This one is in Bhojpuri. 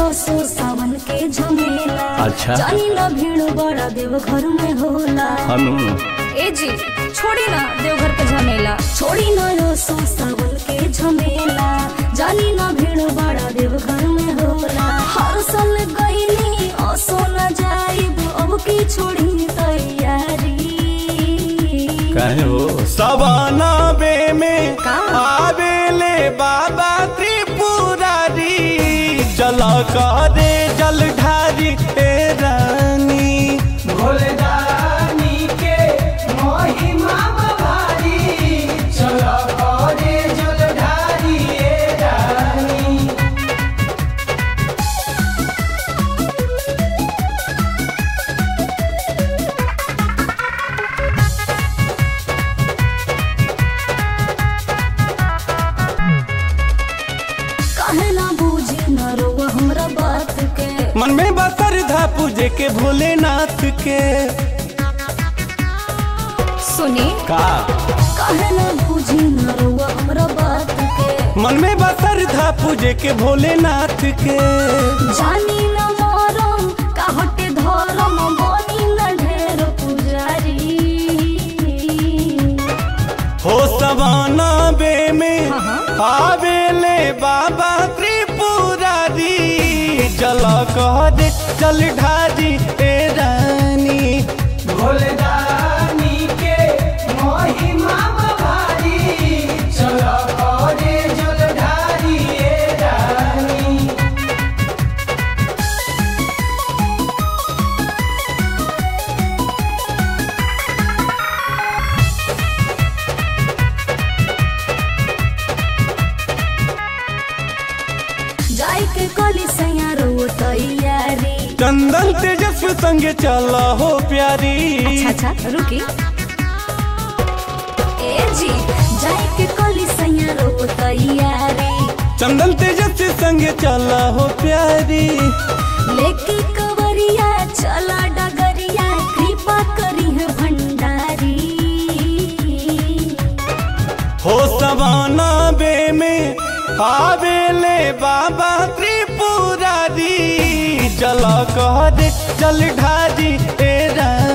असो सावन के झमेला अच्छा। जानी ना भीड़ बड़ा देव घर में होला हनु ए जी छोड़ी ना देवघर के झमेला छोड़ी ना असो सावन के झमेला जानी ना भीड़ बड़ा देव घर में होला हर साल गईनी असो न जाइब अब की छोड़ी तैयारी काहे हो सवाना बे में का? आवेले बाबा त्रिपुरारी चला करे जल ढारी ए रानी भोलेदानी के महिमा भारी चल करे जलधारी ए रानी काहे ना बूझी न रोवा हमरा बात के मन में बसर धा पूजे के भोलेनाथ के सुनी का काहे ना बूझी न रोवा हमरा बात के मन में बसर धा पूजे के भोलेनाथ के जानी न मरम काहटे धरम बनी न ढेर पुजारी हो सवाना बे में आवेले बाबा त्रिपुरारी जल करे जल ढारी ए रानी भोलेदानी के महिमा भारी चल करे जलधारी ए रानी जाय के कली सैया रो तैयारी चंदन तेजस्वी संगे चला हो प्यारी अच्छा अच्छा रुकी ए जी जाय के कली सैया रो तैयारी चंदन तेजस्वी संगे चला हो प्यारी लेके कवरिया चला डगरिया कृपा करी है भंडारी हो सवाना बे में आवेले बाबा त्रिपुरारी जल करे जल ढारी ए रानी